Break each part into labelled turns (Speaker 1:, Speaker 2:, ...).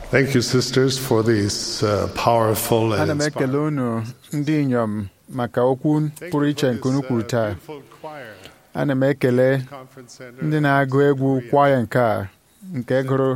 Speaker 1: Thank you, sisters, for these uh, powerful and
Speaker 2: ana m ekele unu ndị inyom maka okwu pụrụ iche nke unu kwuru taa ana m ekele ndị na-agụ egwu kwaya nke a nke gụrụ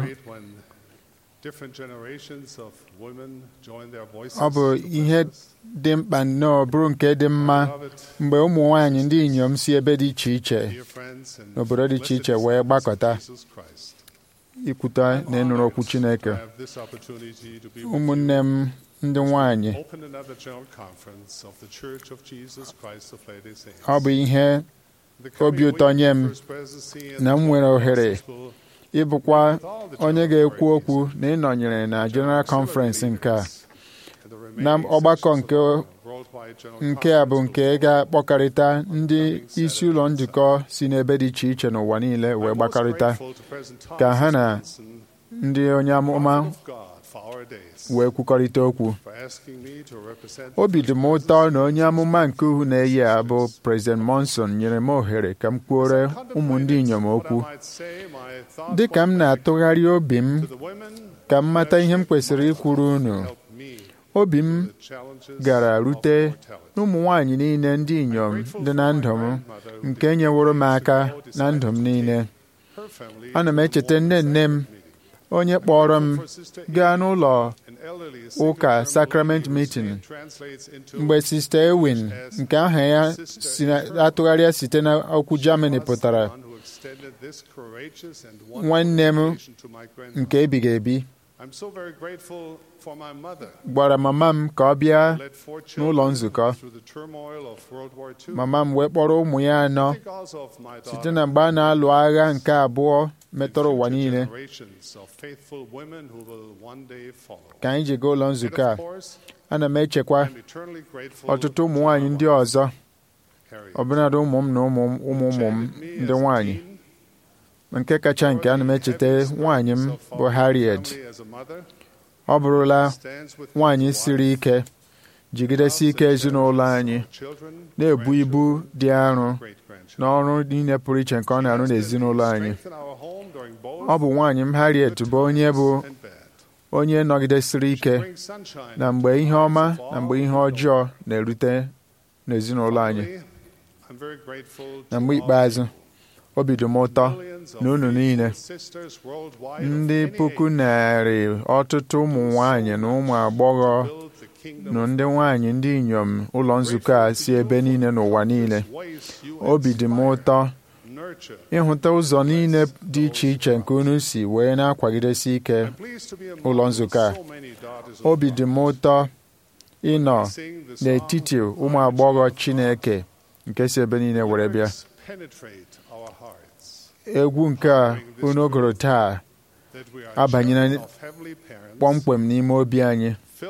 Speaker 2: ọ bụ ihe dị mkpa nnọọ bụrụ nke dị mma mgbe ụmụ nwanyị ndị inyom si ebe dị iche iche n'obodo dị iche iche wee gbakọta ikwuta na ịnụrụ okwu Chineke ụmụnne m ndị nwanyị ọ bụ ihe obi ụtọ nye m na m nwere ohere ịbụkwa onye ga-ekwu okwu na ịnọnyere na General Conference nke a na ọgbakọ nke nke a bụ nke ga-akpọkarịta ndị isi ụlọ njikọ si n'ebe dị iche iche n'ụwa niile wee gbakọrịta ka ha na ndị onye amụma wee kwukọrịta okwu obi dị m ụtọ na onye amụma nke uhu na-eyi a bụ President Monson nyere m ohere ka m kwuore ụmụ ndị inyom okwu dị ka m na-atụgharị obi m ka m mata ihe m kwesịrị ikwuru unu obi m gara rute n'ụmụ nwanyị niile ndị inyom dị na ndụ m nke nyeworo m aka na ndụ m niile ana m echeta nne nne m onye kpọrọ m gaa n'ụlọ ụka Sacrament Meeting mgbe Sista Ewin nke aha ya atụgharịa site n'okwu Germany pụtara nwanne m nke ebighị ebi gwara mama m ka ọ bịa n'ụlọ nzukọ mama m wee kpọrọ ụmụ ya anọ site na mgbe a na-alụ agha nke abụọ metụrụ ụwa niile ka anyị ji gaa ụlọ nzukọ a ana m echekwa ọtụtụ ụmụ nwanyị ndị ọzọ ọbụnadị ụmụ m na ụmụ ụmụ ụmụ m ndị nwanyị nke kacha nke ana m echeta nwaanyị m bụ Harriet ọ bụrụla nwaanyị siri ike jigidesi ike ezinụlọ anyị na-ebu ibu dị arọ n'ọrụ niile pụrụ iche nke ọ na-arụ n'ezinụlọ anyị ọ bụ nwaanyị m Harriet bụ onye bụ onye nọgidesiri ike na mgbe ihe ọma na mgbe ihe ọjọọ na-erute n'ezinụlọ anyị na mgbe ikpeazụ obi dị m ụtọ na unu niile ndị puku narị ọtụtụ ụmụ nwanyị na ụmụ agbọghọ na ndị nwanyị ndị inyom ụlọ nzukọ a si ebe niile n'ụwa niile obi dị m ụtọ ịhụta ụzọ niile dị iche iche nke unu si wee na-akwagidesi ike ụlọ nzukọ a obi dị m ụtọ ịnọ n'etiti ụmụ agbọghọ Chineke nke si ebe niile were bịa egwu nke a unu gụrụ taa abanyela kpọmkwem n'ime obi anyị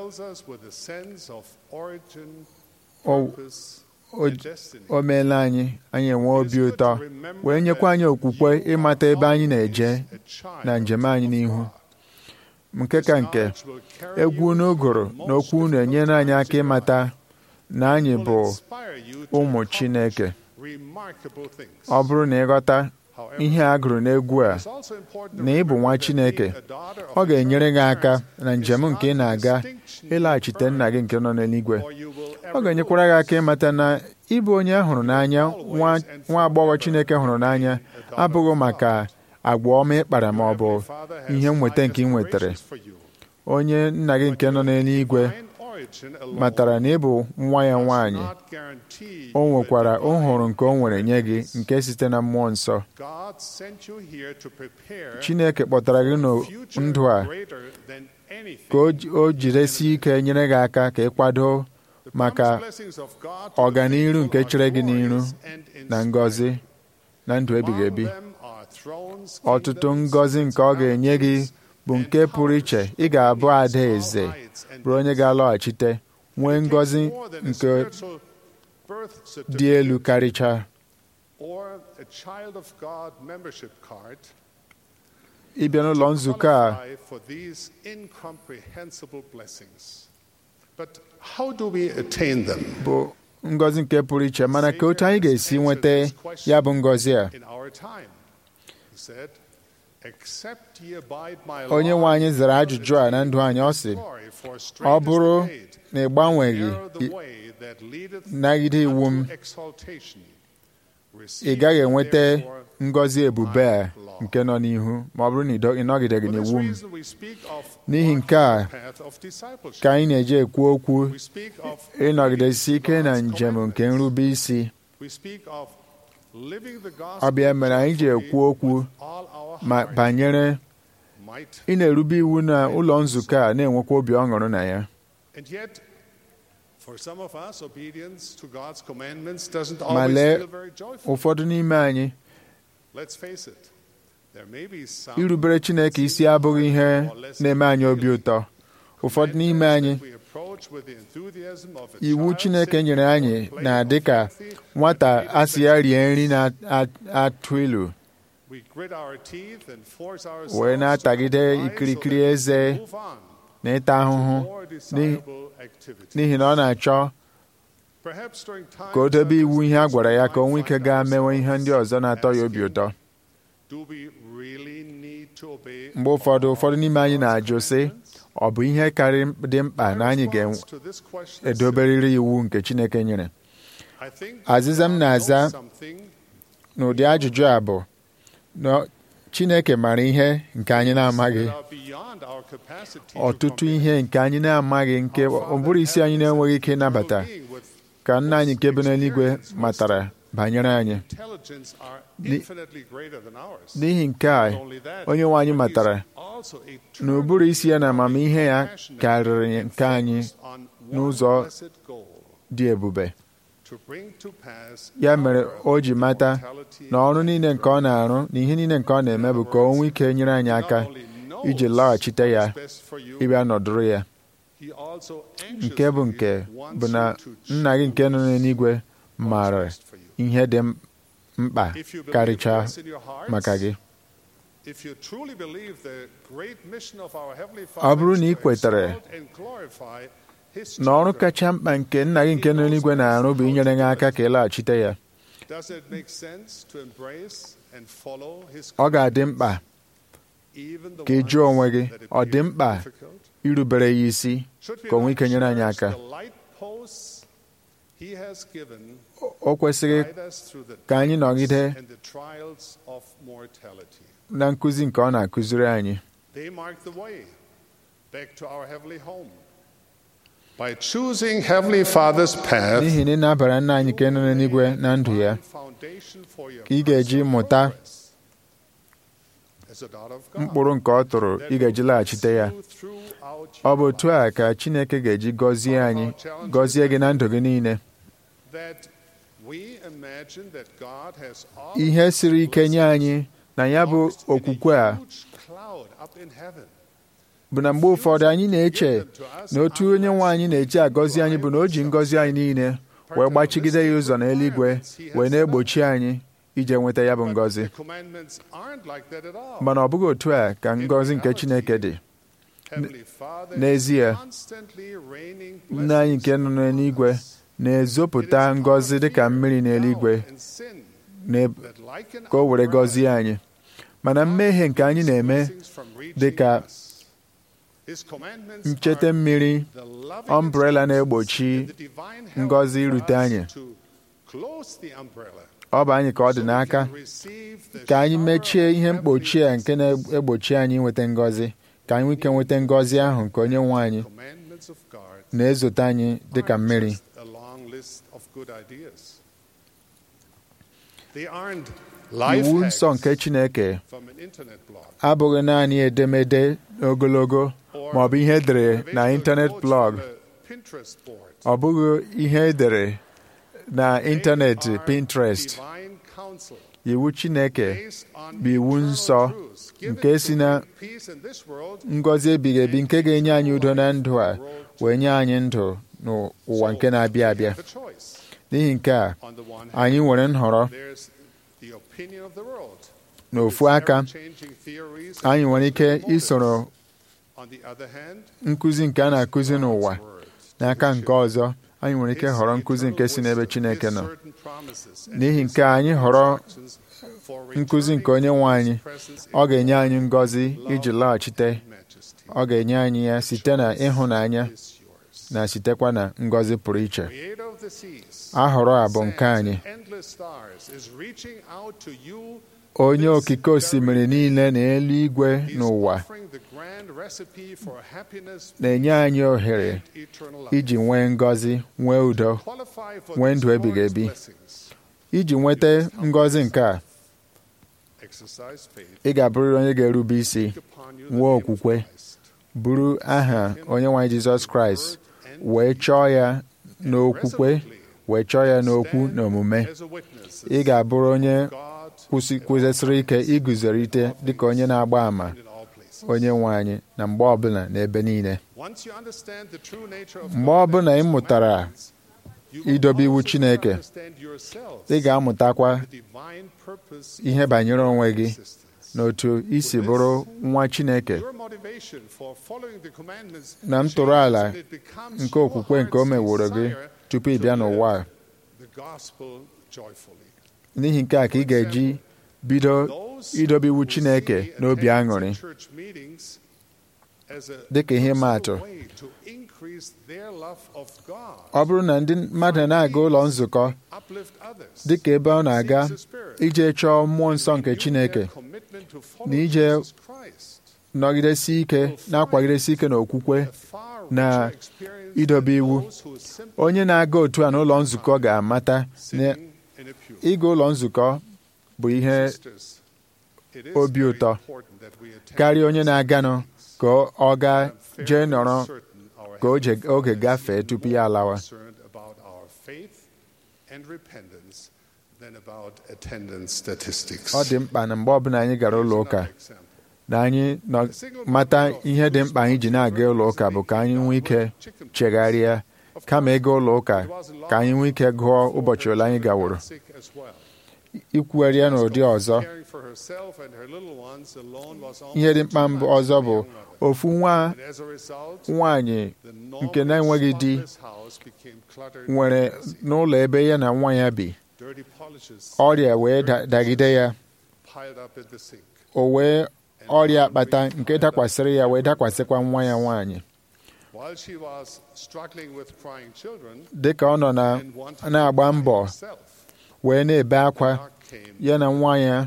Speaker 2: o meela anyị anyị enwe obi ụtọ wee nyekwa anyị okwukwe ịmata ebe anyị na-eje na njem anyị n'ihu nke ka nke egwu unu gụrụ na okwu unu enyere anyị aka ịmata na anyị bụ ụmụ Chineke ọ bụrụ na ịghọta ihe a gụrụ n'egwu a na ị bụ nwa Chineke ọ ga-enyere gị aka na njem nke ị na-aga ịlaghachite nna gị nke nọ n'eluigwe ọ ga-enyekwara gị aka ịmata na ịbụ onye hụrụ n'anya nwa agbọghọ Chineke hụrụ n'anya abụghị maka agwa ọma ịkpara ma ọ bụ ihe nweta nke ị nwetara onye nna gị nke nọ n'eluigwe matara na ị bụ nwa ya nwaanyị o nwekwara nhụrụ nke o nwere nye gị nke site na mmụọ nsọ Chineke kpọtara gị ndụ a ka o jidesi ike nyere gị aka ka ị kwado maka ọganiru nke chere gị n'iru na ngọzi na ndụ ebighị ebi ọtụtụ ngọzi nke ọ ga-enye gị bụ nke pụrụ iche ị ga-abụ ada eze bụrụ onye ga-alọghachite nwee ngọzi nke dị elu karịchaa ịbịa n'ụlọ nzukọ a bụ ngọzi nke pụrụ iche mana ka otu anyị ga-esi nweta ya bụ ngọzi a onye nwe anyị zara ajụjụ a na ndụ anyị ọ sị ọ bụrụ na ị gbanweghị nagide iwu m ị gaghị enweta ngọzi ebube a nke nọ n'ihu ma ọ bụrụ na ị nọgideghị n'iwu m n'ihi nke a ka anyị na-eji ekwu okwu ịnọgidesi ike na njem nke nrube isi ọ bịa mere anyị ji ekwu okwu ma banyere ị na-erube iwu na ụlọ nzukọ a na-enwekwa obi ọṅụrụ na ya ma lee ụfọdụ n'ime anyị irubere Chineke isi abụghị ihe na-eme anyị obi ụtọ ụfọdụ n'ime anyị iwu Chineke nyere anyị na-adị ka nwata asị ya rie nri na-atụ ilu wee na-atagide ikirikiri eze na ịta ahụhụ n'ihi na ọ na-achọ ka o dobe iwu ihe a gwara ya ka o nwee ike gaa mewe ihe ndị ọzọ na-atọ ya obi ụtọ mgbe ụfọdụ ụfọdụ n'ime anyị na-ajụ sị ọ bụ ihe karị dị mkpa na anyị ga-edoberịrị iwu nke Chineke nyere azịza m na-aza n'ụdị ajụjụ a bụ na Chineke mara ihe nke anyị na-amaghị ọtụtụ ihe nke anyị na-amaghị nke ọ bụrụ isi anyị na-enweghị ike ịnabata ka nna anyị nke bi n'eluigwe matara banyere anyị n'ihi nke a onye nwe anyị matara na ụbụrụ isi ya na amamihe ya karịrị nke anyị n'ụzọ dị ebube ya mere o ji mata na ọrụ niile nke ọ na-arụ na ihe niile nke ọ na-eme bụ ka o nwee ike nyere anyị aka iji laghachite ya ịbịa nọdụrụ ya nke bụ nke bụ na nna gị nke nọ n'eluigwe maara ihe dị mkpa karịchaa maka gị ọ bụrụ na ị kwetara na ọrụ kacha mkpa nke nna gị nke nọ n'eluigwe na-arụ bụ inyere gị aka ka ị laghachite ya ọ ga-adị mkpa ka ị jụọ onwe gị ọ dị mkpa irubere ya isi ka o nwee ike nyere anyị aka o kwesịghị ka anyị nọgide na nkụzi nke ọ na-akụziri anyị n'ihi na ị na-abara nna anyị nke nọ n'eluigwe na ndụ ya ka ị ga-eji mụta mkpụrụ nke ọ tụrụ ị ga-eji laghachite ya ọ bụ otu a ka Chineke ga-eji gọzie anyị gọzie gị na ndụ gị niile ihe siri ike nye anyị na ya bụ okwukwe a bụ na mgbe ụfọdụ anyị na-eche na otu onye nwe anyị na-eji agọzi anyị bụ na o ji ngọzi anyị niile wee gbachigide ya ụzọ n'eluigwe wee na-egbochi anyị ije nweta ya bụ ngọzi mana ọ bụghị otu a ka ngọzi nke Chineke dị n'ezie nna anyị nke nọ n'eluigwe na-ezopụta ngọzi dịka mmiri n'eluigwe ka o were gọzie anyị mana mmehie nke anyị na-eme dịka ncheta mmiri ọmbrela na-egbochi ngọzi irute anyị ọ bụ anyị ka ọ dị n'aka ka anyị mechie ihe mkpochi a nke na-egbochi anyị nweta ngọzi ka anyị nwee ike nweta ngọzi ahụ nke onye nwe anyị na-ezote anyị dịka mmiri iwu nsọ nke Chineke abụghị naanị edemede ogologo ma ọ bụ ihe edere na ịntanet blọg ọ bụghị ihe edere na ịntanetị Pinterest iwu Chineke bụ iwu nsọ nke si na ngọzi ebighị ebi nke ga-enye anyị udo na ndụ a wee nye anyị ndụ n'ụwa nke na-abịa abịa n'ihi nke a anyị nwere nhọrọ n'ofu aka anyị nwere ike isoro nkụzi nke a na-akụzi n'ụwa n'aka nke ọzọ anyị nwere ike họrọ nkụzi nke si n'ebe Chineke nọ
Speaker 1: certain promises and
Speaker 2: n'ihi nke a, anyị họrọ
Speaker 1: instructions for
Speaker 2: nkụzi nke onye nwe anyị ọ ga-enye anyị ngọzi iji laghachite
Speaker 1: majesty
Speaker 2: ọ ga-enye anyị ya site na ịhụnanya
Speaker 1: is yours.
Speaker 2: na sitekwa na ngọzi pụrụ iche
Speaker 1: Creator of the seas,
Speaker 2: ahọrọ a bụ nke
Speaker 1: sands,
Speaker 2: anyị
Speaker 1: and endless stars is reaching out to you.
Speaker 2: onye okike osimiri niile na eluigwe
Speaker 1: He's
Speaker 2: n'ụwa
Speaker 1: offering the grand recipe for happiness
Speaker 2: na-enye anyị ohere
Speaker 1: and eternal life.
Speaker 2: iji nwee ngọzi nwee udo
Speaker 1: Qualify for
Speaker 2: nwee
Speaker 1: these
Speaker 2: ndụ ebighị
Speaker 1: glorious
Speaker 2: ebi.
Speaker 1: blessings.
Speaker 2: iji nweta ngọzi nke a
Speaker 1: Exercise faith.
Speaker 2: ị ga-abụrịrị onye ga-erube isi
Speaker 1: Take upon you the
Speaker 2: nwee
Speaker 1: name of
Speaker 2: okwukwe
Speaker 1: Christ.
Speaker 2: buru aha onye nwe anyị Jizọs Kraịst wee chọọ ya n'okwukwe wee chọọ ya n'okwu na omume
Speaker 1: As a witness,
Speaker 2: ị ga-abụrụ onye
Speaker 1: God
Speaker 2: kwụsị- kwụsịsịrị ike iguzorite dịka onye na-agba àmà
Speaker 1: in all places.
Speaker 2: onye nwe anyị na mgbe ọbụla na ebe niile
Speaker 1: Once you understand the true nature of
Speaker 2: mgbe
Speaker 1: God
Speaker 2: ọbụla
Speaker 1: and
Speaker 2: ị
Speaker 1: His
Speaker 2: mụtara
Speaker 1: commandments, you will
Speaker 2: idobe iwu
Speaker 1: also
Speaker 2: Chineke,
Speaker 1: understand yourselves,
Speaker 2: ị ga-amụtakwa
Speaker 1: the divine purpose
Speaker 2: ihe
Speaker 1: of
Speaker 2: banyere onwe
Speaker 1: your
Speaker 2: gị
Speaker 1: existence.
Speaker 2: na otu isi bụrụ nwa Chineke
Speaker 1: Your motivation for following the commandments
Speaker 2: na ntụrụ ala
Speaker 1: changes and it becomes
Speaker 2: nke
Speaker 1: your
Speaker 2: okwukwe nke o
Speaker 1: heart's
Speaker 2: meworo gị
Speaker 1: desire
Speaker 2: tupu ị
Speaker 1: to
Speaker 2: bịa
Speaker 1: live
Speaker 2: n'ụwa a.
Speaker 1: the gospel joyfully.
Speaker 2: n'ihi nke a ka ị ga-eji bido
Speaker 1: Those
Speaker 2: idobe iwu
Speaker 1: who
Speaker 2: Chineke
Speaker 1: see
Speaker 2: n'obi
Speaker 1: attendance
Speaker 2: aṅụrị
Speaker 1: at church meetings as a
Speaker 2: Dịka ihe
Speaker 1: personal
Speaker 2: maatụ.
Speaker 1: way to increase their love of God,
Speaker 2: ọ bụrụ na ndị mmadụ na-aga ụlọ nzukọ
Speaker 1: uplift others,
Speaker 2: dịka ebe ọ na-aga
Speaker 1: seeks the Spirit,
Speaker 2: ije chọọ mmụọ nsọ nke
Speaker 1: renew
Speaker 2: Chineke
Speaker 1: their commitment to follow
Speaker 2: na ije
Speaker 1: Jesus Christ,
Speaker 2: nọgidesi ike na-akwagidesi ike n'okwukwe
Speaker 1: a far
Speaker 2: na
Speaker 1: richer experience
Speaker 2: idobe
Speaker 1: than
Speaker 2: iwu.
Speaker 1: those who simply
Speaker 2: onye na-aga otu a n'ụlọ nzukọ ga-amata na
Speaker 1: sitting in a pew.
Speaker 2: ịga ụlọ nzukọ bụ ihe
Speaker 1: Sisters, it is
Speaker 2: obi
Speaker 1: very
Speaker 2: ụtọ
Speaker 1: important that we attend
Speaker 2: karịa onye na-aganụ ka ọ gaa
Speaker 1: I'm fairly
Speaker 2: jee nọrọ
Speaker 1: certain our
Speaker 2: ka oje-
Speaker 1: Heavenly
Speaker 2: oge
Speaker 1: Father is
Speaker 2: gafee
Speaker 1: even
Speaker 2: tupu
Speaker 1: more
Speaker 2: ya alawa.
Speaker 1: concerned about our faith and repentance than about attendance statistics.
Speaker 2: ọ dị mkpa na mgbe ọbụla anyị gara
Speaker 1: Here's
Speaker 2: ụlọ ụka
Speaker 1: another example.
Speaker 2: na anyị nọ mata ihe dị mkpa anyị ji na-aga ụlọ ụka bụ ka anyị nwee ike chegharịa
Speaker 1: Of
Speaker 2: kama
Speaker 1: course,
Speaker 2: ịga ụlọ ụka
Speaker 1: it was long
Speaker 2: ka anyị nwee ike gụọ ụbọchị ole anyị gaworo
Speaker 1: sick as well.
Speaker 2: ikwugharị ya n'ụdị ọzọ
Speaker 1: Caring for herself and her little ones alone was
Speaker 2: ihe dị
Speaker 1: almost
Speaker 2: mkpa
Speaker 1: too
Speaker 2: mbụ
Speaker 1: much
Speaker 2: ọzọ
Speaker 1: for the
Speaker 2: bụ
Speaker 1: young mother.
Speaker 2: ofu nwa
Speaker 1: And as a result,
Speaker 2: nwaanyị
Speaker 1: the
Speaker 2: nke na-enweghị di
Speaker 1: spotless house became cluttered
Speaker 2: nwere
Speaker 1: and messy.
Speaker 2: n'ụlọ ebe ya na nwa ya bi
Speaker 1: Dirty polishes
Speaker 2: ọrịa wee da- dagide ya
Speaker 1: piled up at the sink.
Speaker 2: o wee ọrịa akpata nke dakwasịrị ya wee dakwasịkwa nwa ya nwaanyị
Speaker 1: While she was struggling with crying children
Speaker 2: dị ka ọ nọ na
Speaker 1: and wanting
Speaker 2: na-agba
Speaker 1: to
Speaker 2: mbọ
Speaker 1: find herself,
Speaker 2: wee na-ebe akwa
Speaker 1: knock came.
Speaker 2: ya na nwa ya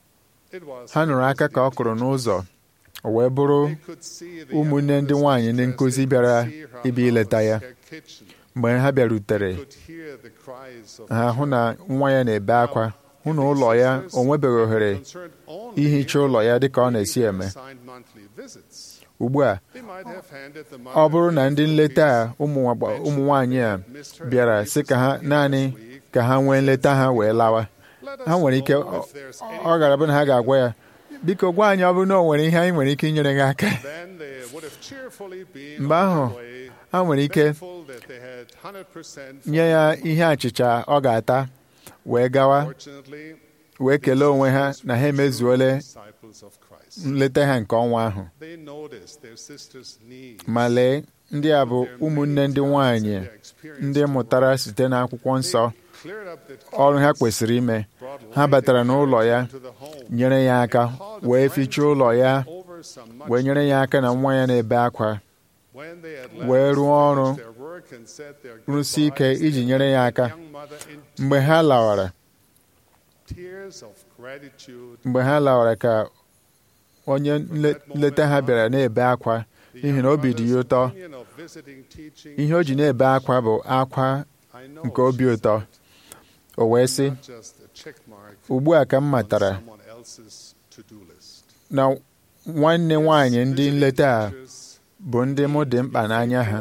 Speaker 1: It was
Speaker 2: ha nụrụ aka ka ọ kụrụ n'ụzọ o wee bụrụ
Speaker 1: They could see the
Speaker 2: ụmụnne ndị nwaanyị ndị
Speaker 1: youngest
Speaker 2: nkụzi
Speaker 1: as they
Speaker 2: bịara
Speaker 1: could see her
Speaker 2: ịbịa ileta ya
Speaker 1: house, her kitchen.
Speaker 2: mgbe ha bịarutere
Speaker 1: Could hear the cries of
Speaker 2: ha
Speaker 1: the
Speaker 2: hụ na nwa ya na-ebe akwa hụ na ụlọ ya
Speaker 1: sisters
Speaker 2: o nwebeghị ohere
Speaker 1: concerned only
Speaker 2: ihicha ụlọ ya dịka ọ
Speaker 1: with
Speaker 2: na-esi
Speaker 1: the
Speaker 2: eme
Speaker 1: assigned monthly visits.
Speaker 2: ugbu a
Speaker 1: They might have handed the
Speaker 2: ọ bụrụ na ndị
Speaker 1: mother
Speaker 2: nleta a ụmụ nwagba- ụmụ nwaanyị a bịara sị ka ha naanị ka ha nwee nleta ha wee lawa
Speaker 1: Let us
Speaker 2: ha nwere ike
Speaker 1: know
Speaker 2: ọ
Speaker 1: if there's
Speaker 2: ọ gara bụ na ha ga-agwa ya biko gwa anyị ọ bụrụ na o nwere ihe anyị nwere ike inyere gị aka
Speaker 1: Then they would have cheerfully been
Speaker 2: Mgbe
Speaker 1: on
Speaker 2: ahụ,
Speaker 1: their way,
Speaker 2: ha nwere ike
Speaker 1: thankful that they had 100%
Speaker 2: nye ya ihe achịcha ọ ga-ata wee gawa
Speaker 1: Fortunately,
Speaker 2: wee kelee onwe ha
Speaker 1: sisters
Speaker 2: na ha
Speaker 1: were
Speaker 2: emezuole
Speaker 1: true disciples of Christ.
Speaker 2: nleta ha nke ọnwa ahụ
Speaker 1: They noticed their sisters' needs.
Speaker 2: ma lee ndị a bụ ụmụnne ndị nwanyị ndị mụtara site n'akwụkwọ nsọ ọrụ ha kwesịrị ime ha batara n'ụlọ ya nyere ya aka wee fichaa ụlọ ya wee nyere ya aka na nwa ya na-ebe akwa wee rụọ ọrụ rụsie ike iji nyere ya aka mgbe ha lawara mgbe ha lawara ka onye nle- nleta ha bịara na-ebe akwa n'ihi na obi dị ya ụtọ ihe o ji na-ebe akwa bụ akwa nke obi ụtọ o wee sị ugbu a ka m matara na nwanne nwaanyị ndị nleta a bụ ndị mụ dị mkpa n'anya ha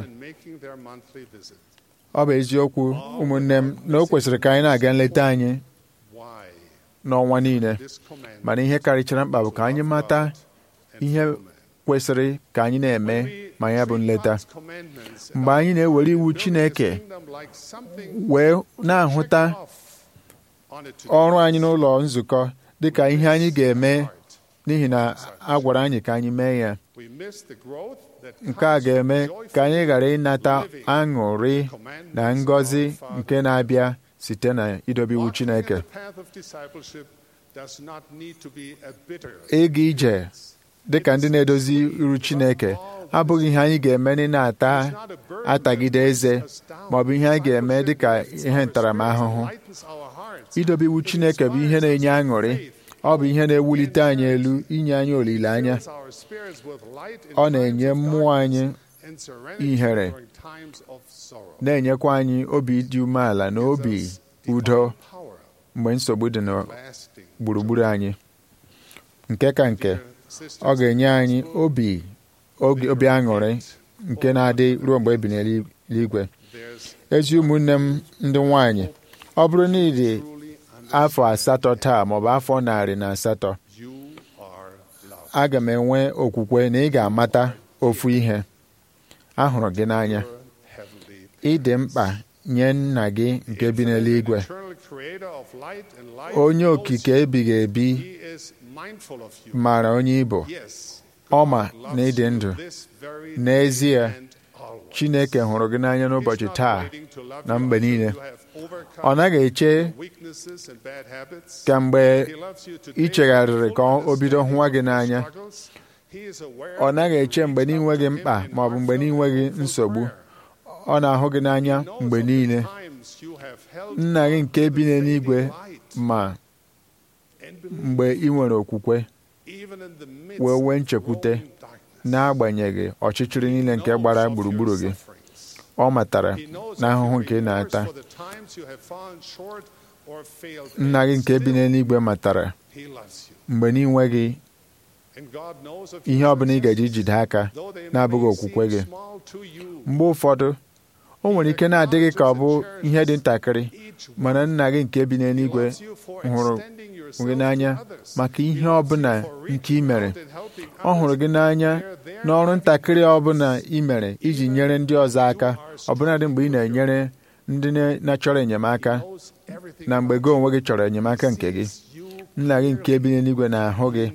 Speaker 2: ọ bụ eziokwu ụmụnne m na o kwesịrị ka anyị na-aga nleta anyị n'ọnwa niile mana ihe karịchara mkpa bụ ka anyị mata ihe kwesịrị ka anyị na-eme ma ya bụ nleta mgbe anyị na-ewere iwu Chineke wee na-ahụta ọrụ anyị n'ụlọ nzukọ dịka ihe anyị ga-eme n'ihi na a gwara anyị ka anyị mee ya nke a ga-eme ka anyị ghara ịnata aṅụrị na ngọzi nke na-abịa site na idobe iwu Chineke ịga ije dị ka ndị na-edozi iru Chineke abụghị ihe anyị ga-eme ndị na-ata atagide eze ma ọ bụ ihe anyị ga-eme dị ka ihe ntaramahụhụ idobe iwu Chineke bụ ihe na-enye aṅụrị ọ bụ ihe na-ewulite anyị elu inye anyị olileanya ọ na-enye mmụọ anyị ihere na-enyekwa anyị obi dị umeala na obi udo mgbe nsogbu dị na gburugburu anyị nke ka nke ọ ga-enye anyị obi obi aṅụrị nke na-adị ruo mgbe ebi n'eluigwe ezi ụmụnne m ndị nwanyị ọ bụrụ na ịdị afọ asatọ taa maọbụ afọ narị na asatọ aga m enwe okwukwe na ị ga-amata ofu ihe ahụrụ gị n'anya ịdị mkpa nye nna gị nke bi n'eluigwe onye okike ebighị ebi mara onye ịbụ ọ ma na ịdị ndụ n'ezie Chineke hụrụ gị n'anya n'ụbọchị taa na mgbe niile ọ naghị eche ka mgbe ị chegharịrị ka o bido hụwa gị n'anya ọ naghị eche mgbe n'inweghị mkpa ma ọ bụ mgbe n'inweghị nsogbu ọ na-ahụ gị n'anya mgbe niile nna gị nke bi n'eluigwe ma mgbe ị nwere okwukwe wee nwee nchekwute n'agbanyeghị ọchịchịrị niile nke gbara gburugburu gị ọ matara n'ahụhụ nke ị na-ata nna gị nke bi n'eluigwe matara mgbe n'inweghị ihe ọ bụla ị ga-eji jide aka na-abụghị okwukwe gị mgbe ụfọdụ o nwere ike na-adịghị ka ọ bụ ihe dị ntakịrị mana nna gị nke bi n'eluigwe hụrụ gị n'anya maka ihe ọbụla nke ị mere ọ hụrụ gị n'anya n'ọrụ ntakịrị ọbụla ị mere iji nyere ndị ọzọ aka ọbụladị mgbe ị na-enyere ndị na-achọrọ enyemaka na mgbe gị onwe gị chọrọ enyemaka nke gị nna gị nke bi n'eluigwe na-ahụ gị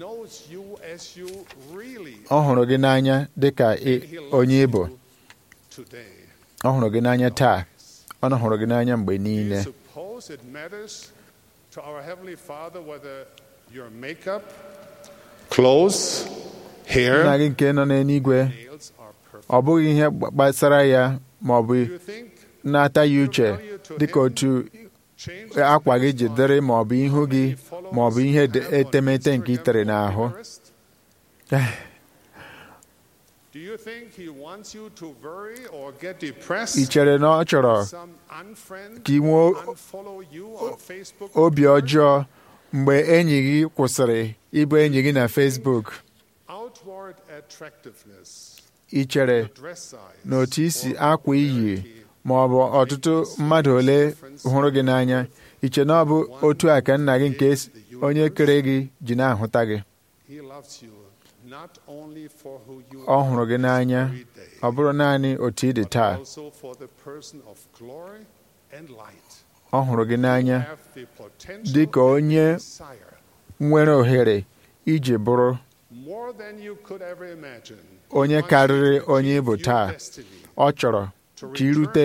Speaker 2: ọ hụrụ gị n'anya dị ka onye ịbụ ọ hụrụ gị n'anya taa ọ na hụrụ gị n'anya mgbe niile nna gị nke nọ n'eluigwe ọ bụghị ihe gbasara ya ma ọ bụ na-ata ya uche dịka otu akwa gị ji dịrị ma ọ bụ ihu gị ma ọ bụ ihe etemete nke ị tere n'ahụ ị chere na ọ chọrọ ka ị nwee obi ọjọọ mgbe enyi gị kwụsịrị ịbụ enyi gị na Facebook ị chere na otu isi akwa iyi ma ọ bụ ọtụtụ mmadụ ole hụrụ gị n'anya iche na ọ bụ otu a ka nna gị nke onye kere gị ji na-ahụta gị ọ hụrụ gị n'anya ọ bụrụ naanị otu ị dị taa ọ hụrụ gị n'anya dị ka onye nwere ohere iji bụrụ onye karịrị onye ịbụ taa ọ chọrọ ka irute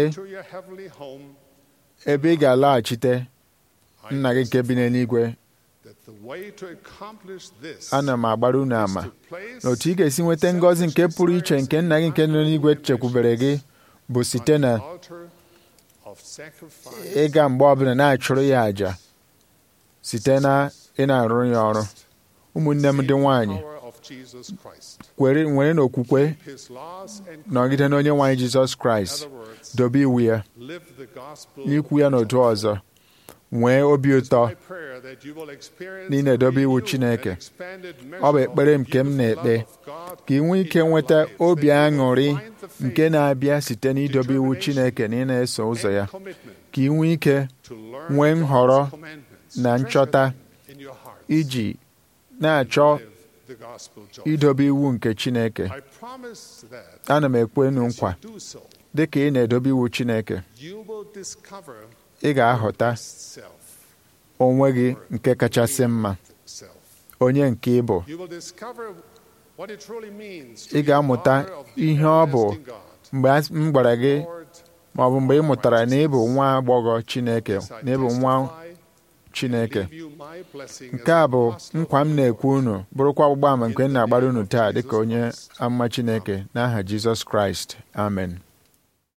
Speaker 2: ebe ị ga-alaghachite nna gị nke bi n'eluigwe ana m agbara unu ama na otu ị ga-esi nweta ngọzi nke pụrụ iche nke nna gị nke nọ n'igwe chekwubere gị bụ site na ịga mgbe ọbụla na-achụrụ ya àjà site na ị na-arụrụ ya ọrụ ụmụnne m ndị nwanyị nwere n'okwukwe nọgide n'onye nwanyị Jizọs Kraịst dobe iwu ya n'ikwu ya n'otu ọzọ nwee obi ụtọ na ị na-edobe iwu Chineke ọ bụ ekpere nke m na-ekpe ka ị nwee ike nweta obi aṅụrị nke na-abịa site n'idobe iwu Chineke na ị na-eso ụzọ ya ka ị nwee ike nwee nhọrọ na nchọta iji na-achọ idobe iwu nke Chineke ana m ekwe enu nkwa dị ka ị na-edobe iwu Chineke ị ga-ahụta onwe gị nke kachasị mma onye nke ị bụ ị ga-amụta ihe ọ bụ mgbe m gwara gị ma ọ bụ mgbe ị mụtara na ị bụ nwa agbọghọ Chineke na ị bụ nwa Chineke nke a bụ nkwa m na-ekwu unu bụrụkwa ọgbụgba ama nke m na-agbara unu taa dịka onye ama Chineke n'aha Jizọs Kraịst amen